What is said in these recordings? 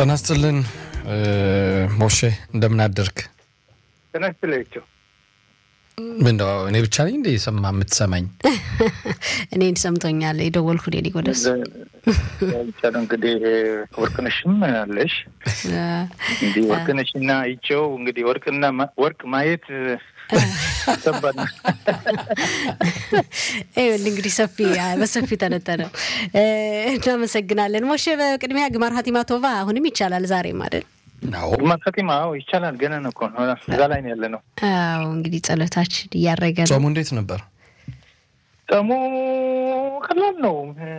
ጤና ይስጥልን ሞሼ፣ እንደምን አደርክ? ጤና ይስጥልኝ። ምንድን ነው እኔ ብቻ ነኝ እንደ የሰማ የምትሰማኝ? እኔን ሰምቶኛል የደወልኩ ኔ ሊጎደስ ብቻ ነው እንግዲህ ወርቅነሽም አለሽ እንዲህ ወርቅነሽና ይቸው እንግዲህ ወርቅና ወርቅ ማየት ከባድ ነው። ይኸውልህ እንግዲህ ሰፊ በሰፊ ተነተነ። እናመሰግናለን ሞሼ። በቅድሚያ ግማር ሀቲማ ቶቫ አሁንም ይቻላል ዛሬም አይደል? ግማር ሀቲማ ይቻላል። ገና ነው እኮ እዛ ላይ ነው ያለ ነው። አዎ እንግዲህ ጸሎታችን እያረገ ነው። ጾሙ እንዴት ነበር? ጾሙ ቀላል ነው።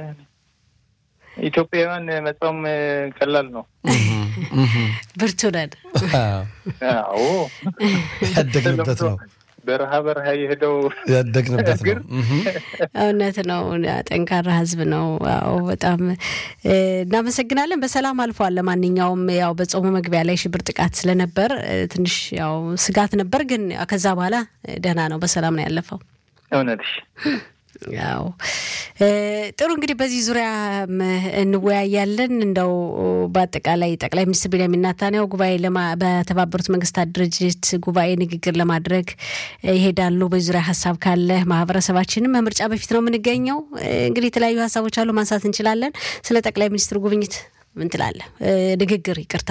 ኢትዮጵያውያን መጾም ቀላል ነው። ብርቱ ነን። አዎ ያደግንበት ነው። በረሃ በረሃ የሄደው ያደግንበት ነው። እውነት ነው። ጠንካራ ሕዝብ ነው። አዎ በጣም እናመሰግናለን። በሰላም አልፏል። ለማንኛውም ያው በጾሙ መግቢያ ላይ ሽብር ጥቃት ስለነበር ትንሽ ያው ስጋት ነበር፣ ግን ከዛ በኋላ ደህና ነው። በሰላም ነው ያለፈው። እውነትሽ ያው ጥሩ እንግዲህ በዚህ ዙሪያ እንወያያለን። እንደው በአጠቃላይ ጠቅላይ ሚኒስትር ቤንያሚን ኔታንያሁ ጉባኤ በተባበሩት መንግስታት ድርጅት ጉባኤ ንግግር ለማድረግ ይሄዳሉ። በዚህ ዙሪያ ሀሳብ ካለ ማህበረሰባችንም ከምርጫ በፊት ነው የምንገኘው። እንግዲህ የተለያዩ ሀሳቦች አሉ፣ ማንሳት እንችላለን። ስለ ጠቅላይ ሚኒስትሩ ጉብኝት ምን ትላለህ? ንግግር ይቅርታ።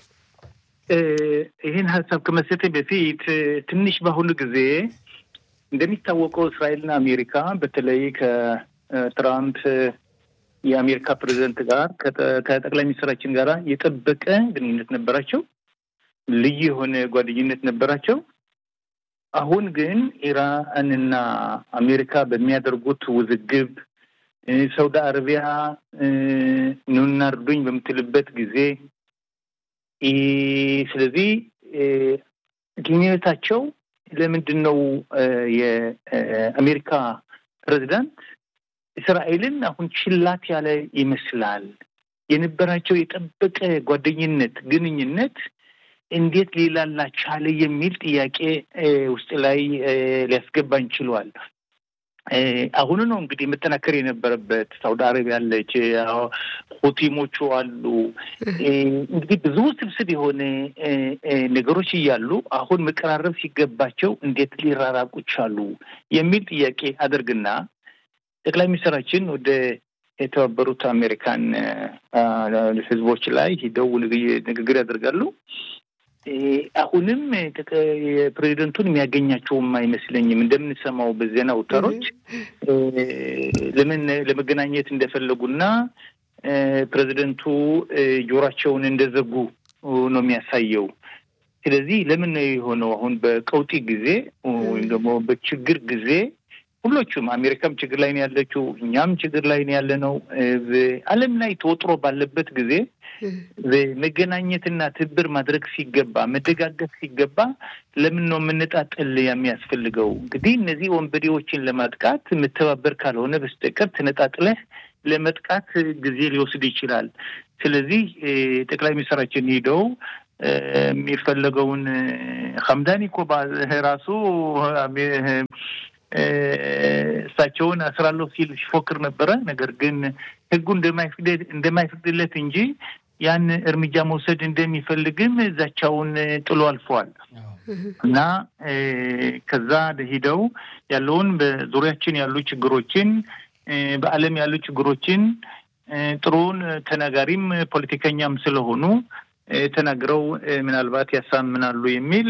ይህን ሀሳብ ከመሰጠኝ በፊት ትንሽ በአሁኑ ጊዜ እንደሚታወቀው እስራኤልና አሜሪካ በተለይ ከትራምፕ የአሜሪካ ፕሬዚደንት ጋር ከጠቅላይ ሚኒስትራችን ጋር የጠበቀ ግንኙነት ነበራቸው። ልዩ የሆነ ጓደኝነት ነበራቸው። አሁን ግን ኢራንና አሜሪካ በሚያደርጉት ውዝግብ ሳውዲ አረቢያ ኑና እርዱኝ በምትልበት ጊዜ ስለዚህ ግንኙነታቸው ለምንድን ነው የአሜሪካ ፕሬዚዳንት እስራኤልን አሁን ችላት ያለ ይመስላል። የነበራቸው የጠበቀ ጓደኝነት ግንኙነት እንዴት ሊላላ ቻለ የሚል ጥያቄ ውስጥ ላይ ሊያስገባን ችሏል። አሁኑ ነው እንግዲህ መጠናከር የነበረበት። ሳውዲ አረቢያ አለች፣ ሁቲሞቹ አሉ። እንግዲህ ብዙ ስብስብ የሆነ ነገሮች እያሉ አሁን መቀራረብ ሲገባቸው እንዴት ሊራራቁ ቻሉ የሚል ጥያቄ አደርግና ጠቅላይ ሚኒስትራችን ወደ የተባበሩት አሜሪካን ሕዝቦች ላይ ሂደው ንግግር ያደርጋሉ። አሁንም የፕሬዚደንቱን የሚያገኛቸውም አይመስለኝም። እንደምንሰማው በዜና አውታሮች ለምን ለመገናኘት እንደፈለጉና ፕሬዚደንቱ ጆሯቸውን እንደዘጉ ነው የሚያሳየው። ስለዚህ ለምን ነው የሆነው? አሁን በቀውጢ ጊዜ ወይም ደግሞ በችግር ጊዜ ሁሎቹም አሜሪካም ችግር ላይ ነው ያለችው፣ እኛም ችግር ላይ ነው ያለ ነው። ዓለም ላይ ተወጥሮ ባለበት ጊዜ መገናኘትና ትብብር ማድረግ ሲገባ መደጋገፍ ሲገባ ለምን ነው የምንጣጠል የሚያስፈልገው? እንግዲህ እነዚህ ወንበዴዎችን ለማጥቃት መተባበር ካልሆነ በስተቀር ተነጣጥለህ ለመጥቃት ጊዜ ሊወስድ ይችላል። ስለዚህ ጠቅላይ ሚኒስትራችን ሄደው የሚፈለገውን ሀምዳኒ እኮ ራሱ እሳቸውን አስራለሁ ሲል ሲፎክር ነበረ። ነገር ግን ሕጉ እንደማይፈቅድለት እንጂ ያን እርምጃ መውሰድ እንደሚፈልግም ዛቻውን ጥሎ አልፈዋል እና ከዛ ሂደው ያለውን በዙሪያችን ያሉ ችግሮችን በዓለም ያሉ ችግሮችን ጥሩን ተናጋሪም ፖለቲከኛም ስለሆኑ ተናግረው ምናልባት ያሳምናሉ የሚል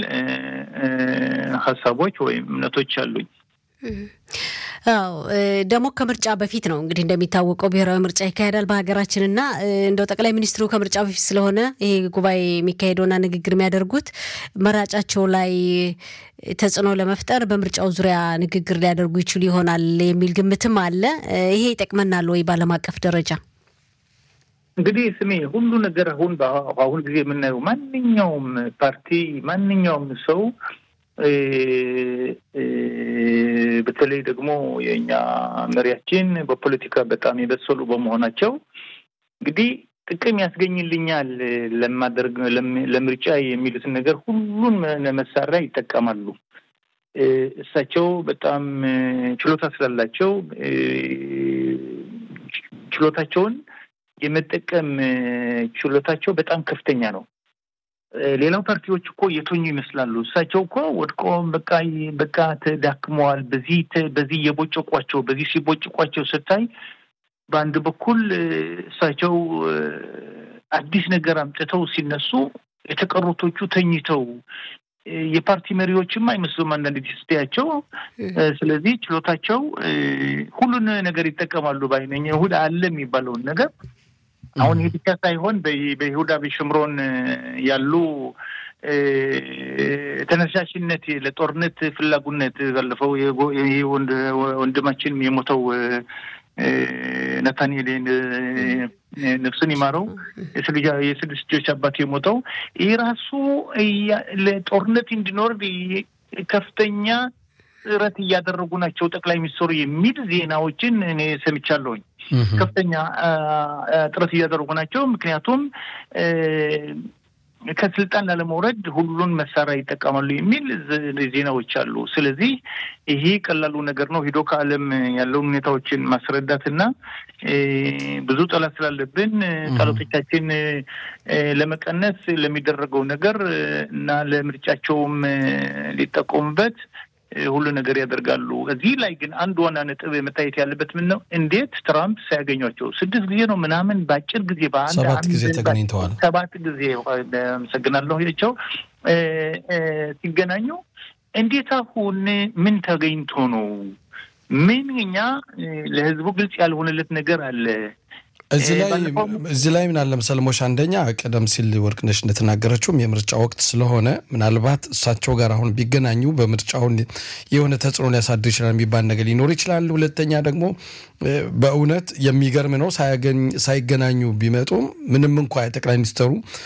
ሀሳቦች ወይም እምነቶች አሉኝ። አዎ ደግሞ ከምርጫ በፊት ነው እንግዲህ እንደሚታወቀው ብሔራዊ ምርጫ ይካሄዳል በሀገራችን እና እንደው ጠቅላይ ሚኒስትሩ ከምርጫ በፊት ስለሆነ ይሄ ጉባኤ የሚካሄደውና ንግግር የሚያደርጉት መራጫቸው ላይ ተጽዕኖ ለመፍጠር በምርጫው ዙሪያ ንግግር ሊያደርጉ ይችሉ ይሆናል የሚል ግምትም አለ። ይሄ ይጠቅመናል ወይ በዓለም አቀፍ ደረጃ? እንግዲህ ስሜ ሁሉ ነገር አሁን በአሁን ጊዜ የምናየው ማንኛውም ፓርቲ ማንኛውም ሰው በተለይ ደግሞ የእኛ መሪያችን በፖለቲካ በጣም የበሰሉ በመሆናቸው እንግዲህ ጥቅም ያስገኝልኛል ለማደርግ ለምርጫ የሚሉትን ነገር ሁሉን መሳሪያ ይጠቀማሉ። እሳቸው በጣም ችሎታ ስላላቸው ችሎታቸውን የመጠቀም ችሎታቸው በጣም ከፍተኛ ነው። ሌላው ፓርቲዎች እኮ የተኙ ይመስላሉ። እሳቸው እኮ ወድቆ በቃ በቃ ተዳክመዋል። በዚህ በዚህ እየቦጨቋቸው በዚህ ሲቦጭቋቸው ስታይ በአንድ በኩል እሳቸው አዲስ ነገር አምጥተው ሲነሱ የተቀሩቶቹ ተኝተው የፓርቲ መሪዎችም አይመስሉም አንዳንድ ጊዜ ስታያቸው። ስለዚህ ችሎታቸው ሁሉን ነገር ይጠቀማሉ ባይነኝ እሑድ አለ የሚባለውን ነገር አሁን ይህ ብቻ ሳይሆን በይሁዳ በሽምሮን ያሉ ተነሳሽነት ለጦርነት ፍላጉነት ባለፈው ወንድማችን የሞተው ነታንኤል ነፍሱን ይማረው የስድስት ልጆች አባት የሞተው ይህ ራሱ ለጦርነት እንዲኖር ከፍተኛ ጥረት እያደረጉ ናቸው ጠቅላይ ሚኒስትሩ የሚል ዜናዎችን እኔ ሰምቻለሁኝ። ከፍተኛ ጥረት እያደረጉ ናቸው። ምክንያቱም ከስልጣን ላለመውረድ ሁሉን መሳሪያ ይጠቀማሉ የሚል ዜናዎች አሉ። ስለዚህ ይሄ ቀላሉ ነገር ነው። ሂዶ ከዓለም ያለውን ሁኔታዎችን ማስረዳትና ብዙ ጠላት ስላለብን ጠላቶቻችን ለመቀነስ ለሚደረገው ነገር እና ለምርጫቸውም ሊጠቀሙበት ሁሉ ነገር ያደርጋሉ። እዚህ ላይ ግን አንድ ዋና ነጥብ መታየት ያለበት ምን ነው? እንዴት ትራምፕ ሳያገኟቸው ስድስት ጊዜ ነው ምናምን በአጭር ጊዜ በአንድ ሰባት ጊዜ ተገናኝተዋል። ሰባት ጊዜ አመሰግናለሁ ቸው ሲገናኙ እንዴት አሁን ምን ተገኝቶ ነው? ምን እኛ ለህዝቡ ግልጽ ያልሆነለት ነገር አለ። እዚህ ላይ እዚህ ላይ ምን አለ መሰለህ ሞሽ፣ አንደኛ ቀደም ሲል ወርቅነሽ እንደተናገረችውም የምርጫ ወቅት ስለሆነ ምናልባት እሳቸው ጋር አሁን ቢገናኙ በምርጫውን የሆነ ተጽዕኖ ሊያሳድር ይችላል የሚባል ነገር ሊኖር ይችላል። ሁለተኛ ደግሞ በእውነት የሚገርም ነው ሳይገናኙ ቢመጡም ምንም እንኳ ጠቅላይ ሚኒስትሩ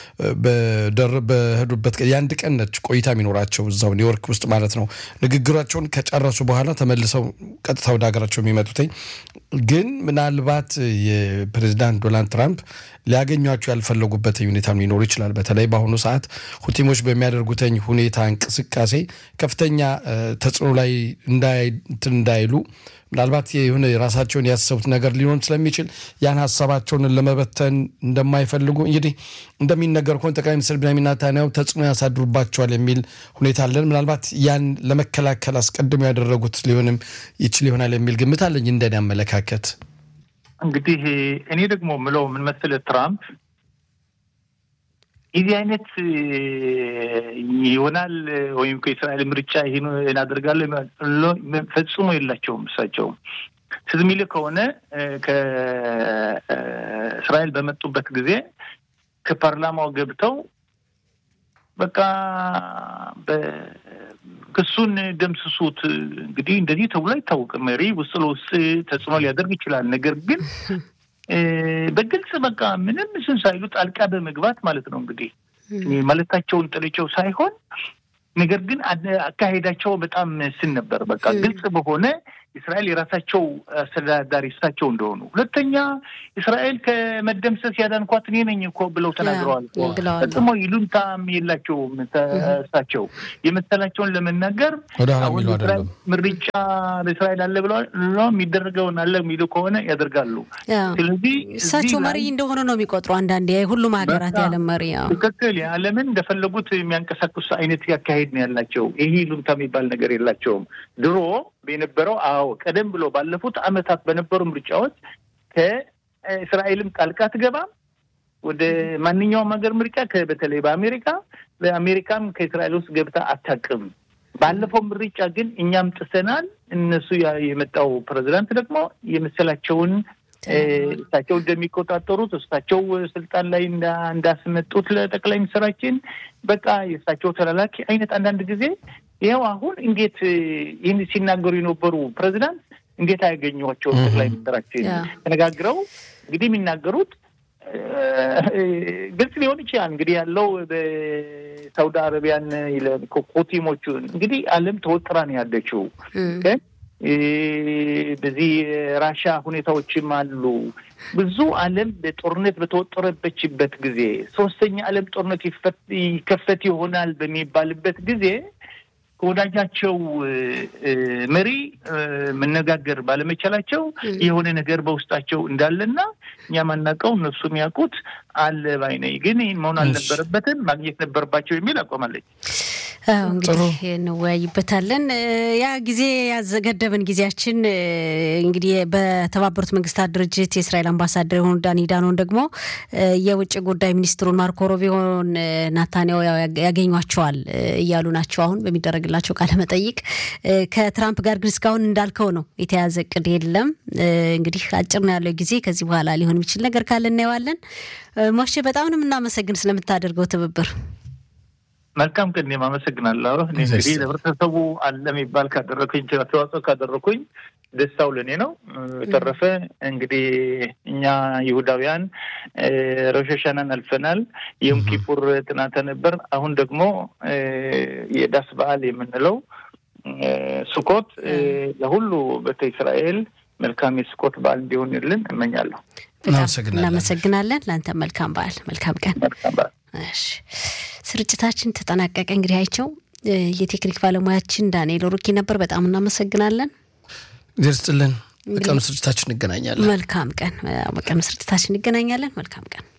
በሄዱበት የአንድ ቀን ነች ቆይታ የሚኖራቸው እዛው ኒውዮርክ ውስጥ ማለት ነው። ንግግራቸውን ከጨረሱ በኋላ ተመልሰው ቀጥታ ወደ ሀገራቸው የሚመጡትኝ ግን ምናልባት የፕሬዚዳንት ዶናልድ ትራምፕ ሊያገኟቸው ያልፈለጉበት ሁኔታ ሊኖሩ ይችላል። በተለይ በአሁኑ ሰዓት ሁቲሞች በሚያደርጉተኝ ሁኔታ እንቅስቃሴ ከፍተኛ ተጽዕኖ ላይ እንዳይሉ ምናልባት የሆነ የራሳቸውን ያሰቡት ነገር ሊሆን ስለሚችል ያን ሀሳባቸውን ለመበተን እንደማይፈልጉ እንግዲህ እንደሚነገር ከሆነ ጠቅላይ ሚኒስትር ቢንያሚን ኔታንያሁ ተጽዕኖ ያሳድሩባቸዋል የሚል ሁኔታ አለን። ምናልባት ያን ለመከላከል አስቀድሞ ያደረጉት ሊሆንም ይችል ይሆናል የሚል ግምት አለኝ እንደኔ አመለካከት። እንግዲህ እኔ ደግሞ ምለው ምን መሰለህ ትራምፕ የዚህ አይነት ይሆናል ወይም ከእስራኤል ምርጫ ይህን እናደርጋለን ፈጽሞ የላቸውም። እሳቸው ትዝ የሚልህ ከሆነ ከእስራኤል በመጡበት ጊዜ ከፓርላማው ገብተው በቃ ክሱን ደምስሱት። እንግዲህ እንደዚህ ተብሎ አይታወቅም። መሪ ውስጥ ለውስጥ ተጽዕኖ ሊያደርግ ይችላል። ነገር ግን በግልጽ በቃ ምንም ስን ሳይሉ ጣልቃ በመግባት ማለት ነው እንግዲህ ማለታቸውን ጥልቸው ሳይሆን ነገር ግን አካሄዳቸው በጣም ስን ነበር። በቃ ግልጽ በሆነ እስራኤል የራሳቸው አስተዳዳሪ እሳቸው እንደሆኑ፣ ሁለተኛ እስራኤል ከመደምሰስ ያዳንኳት እኔ ነኝ እኮ ብለው ተናግረዋል። ፈጽሞ ይሉንታም የላቸውም። እሳቸው የመሰላቸውን ለመናገር ምርጫ በእስራኤል አለ ብለዋል። የሚደረገውን አለ የሚሉ ከሆነ ያደርጋሉ። ስለዚህ እሳቸው መሪ እንደሆነ ነው የሚቆጥሩ አንዳንድ ሁሉም ሀገራት የዓለም መሪ ትክክል፣ የዓለምን እንደፈለጉት የሚያንቀሳቅሱ አይነት ያካሄድ ነው ያላቸው። ይሄ ይሉንታ የሚባል ነገር የላቸውም። ድሮ የነበረው አዎ ቀደም ብሎ ባለፉት ዓመታት በነበሩ ምርጫዎች ከእስራኤልም ጣልቃ አትገባም ወደ ማንኛውም ሀገር ምርጫ በተለይ በአሜሪካ በአሜሪካም ከእስራኤል ውስጥ ገብታ አታውቅም። ባለፈው ምርጫ ግን እኛም ጥሰናል። እነሱ የመጣው ፕሬዚዳንት ደግሞ የመሰላቸውን እሳቸው እንደሚቆጣጠሩት እሳቸው ስልጣን ላይ እንዳስመጡት ለጠቅላይ ሚኒስትራችን በቃ የእሳቸው ተላላኪ አይነት አንዳንድ ጊዜ ይኸው አሁን እንዴት ይህን ሲናገሩ የነበሩ ፕሬዚዳንት እንዴት አያገኟቸውም? ጠቅላይ ሚኒስትራችን ተነጋግረው እንግዲህ የሚናገሩት ግልጽ ሊሆን ይችላል። እንግዲህ ያለው በሳውዲ አረቢያን ኮቲሞቹ እንግዲህ ዓለም ተወጥራ ነው ያለችው። በዚህ ራሻ ሁኔታዎችም አሉ። ብዙ ዓለም በጦርነት በተወጠረበችበት ጊዜ ሶስተኛ ዓለም ጦርነት ይከፈት ይሆናል በሚባልበት ጊዜ ከወዳጃቸው መሪ መነጋገር ባለመቻላቸው የሆነ ነገር በውስጣቸው እንዳለና እኛ ማናውቀው እነሱ የሚያውቁት አለ ባይ ነኝ። ግን ይህን መሆን አልነበረበትም፣ ማግኘት ነበረባቸው የሚል አቋማለች። እንግዲህ እንወያይበታለን። ያ ጊዜ ያዘገደበን ጊዜያችን እንግዲህ በተባበሩት መንግስታት ድርጅት የእስራኤል አምባሳደር የሆኑ ዳኒ ዳኖን ደግሞ የውጭ ጉዳይ ሚኒስትሩን ማርኮ ሮቢዮን ናታንያሁ ያገኟቸዋል እያሉ ናቸው አሁን በሚደረግላቸው ቃለ መጠይቅ። ከትራምፕ ጋር ግን እስካሁን እንዳልከው ነው የተያዘ እቅድ የለም። እንግዲህ አጭር ነው ያለው ጊዜ። ከዚህ በኋላ ሊሆን የሚችል ነገር ካለ እናየዋለን። ሞሼ በጣም ነው የምናመሰግን ስለምታደርገው ትብብር። መልካም ቀን። እኔም አመሰግናለሁ። እኔ እንግዲህ ለህብረተሰቡ አለ የሚባል ካደረኩኝ አስተዋጽኦ ካደረኩኝ ደስታው ለእኔ ነው። በተረፈ እንግዲህ እኛ ይሁዳውያን ሮሽ ሀሻናን አልፈናል። የዮም ኪፑር ጥናተ ነበር። አሁን ደግሞ የዳስ በዓል የምንለው ስኮት ለሁሉ ቤተ እስራኤል መልካም የስኮት በዓል እንዲሆንልን እመኛለሁ። እናመሰግናለን። ለአንተ መልካም በዓል፣ መልካም ቀን። መልካም በዓል። ስርጭታችን ተጠናቀቀ። እንግዲህ አይቸው የቴክኒክ ባለሙያችን ዳንኤል ሩኪ ነበር። በጣም እናመሰግናለን። ደርስጥልን። በቀኑ ስርጭታችን እንገናኛለን። መልካም ቀን። በቀኑ ስርጭታችን እንገናኛለን። መልካም ቀን።